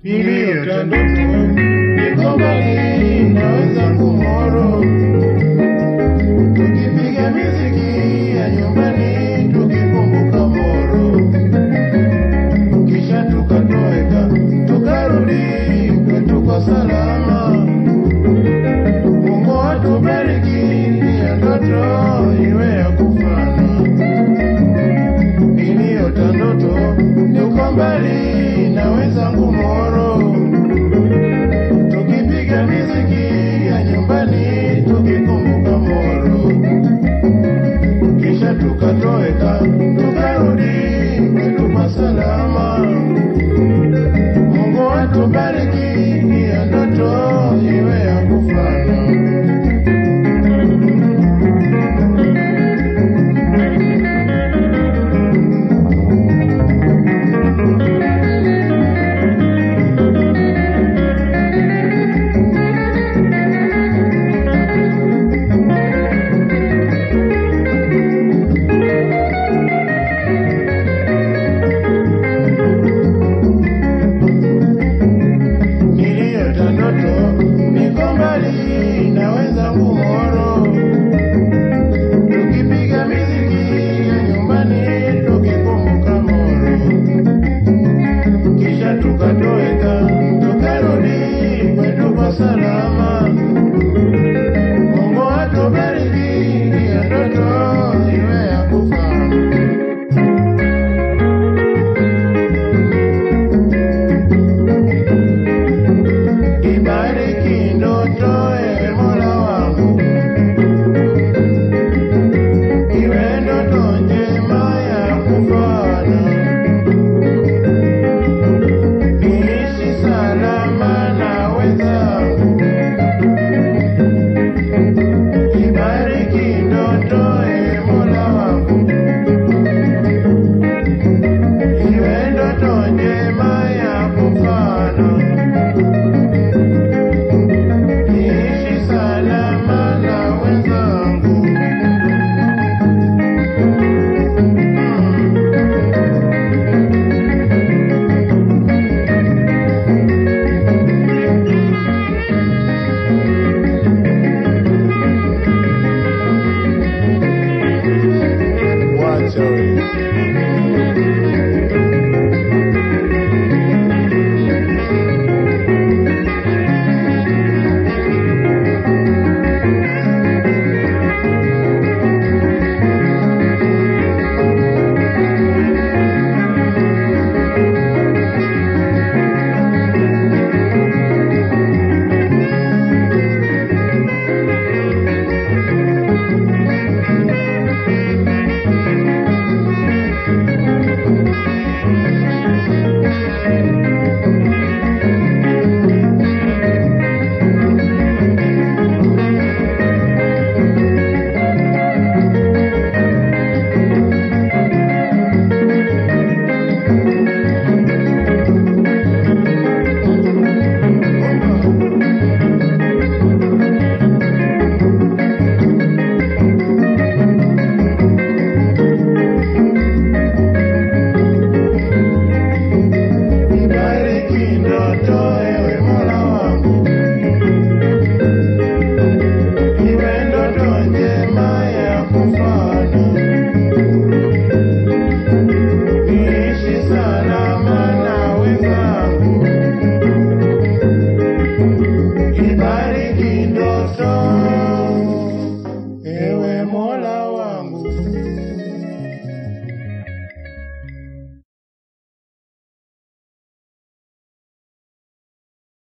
iliyoota ndoto, niko mbali na wenzangu Moro, tukipiga miziki ya nyumbani tukikumbuka Moro, kisha tukatoweka tukarudi kwetu kwa salama. Mungu atubariki, ya ndoto iwe ya kufana iliyoota ndoto niko mbali na wenzangu Moro, tukipiga miziki ya nyumbani tukikumbuka Moro, kisha tukatoweka tukarudi kwetu kwa salama. Mungu atubariki, ya ndoto iwe ya kufana. niliota ndoto niko mbali na wenzangu Moro, tukipiga miziki ya nyumbani tukikumbuka Moro, kisha tukatoweka tukarudi kwetu kwa salama. Mungu atubariki, ya ndoto iwe ya kufana. Ibariki ndoto ewe Mola wangu, iwe ndoto njema ya kufana, niishi salama na wenzangu. Ibariki ndoto ewe Mola wangu, iwe ndoto njema ya kufana niishi salama na wenzangu. Wacha wewe. Ibariki ndoto ewe Mola wangu, iwe ndoto njema ya kufana, niishi salama na wenzangu. Ibariki ndoto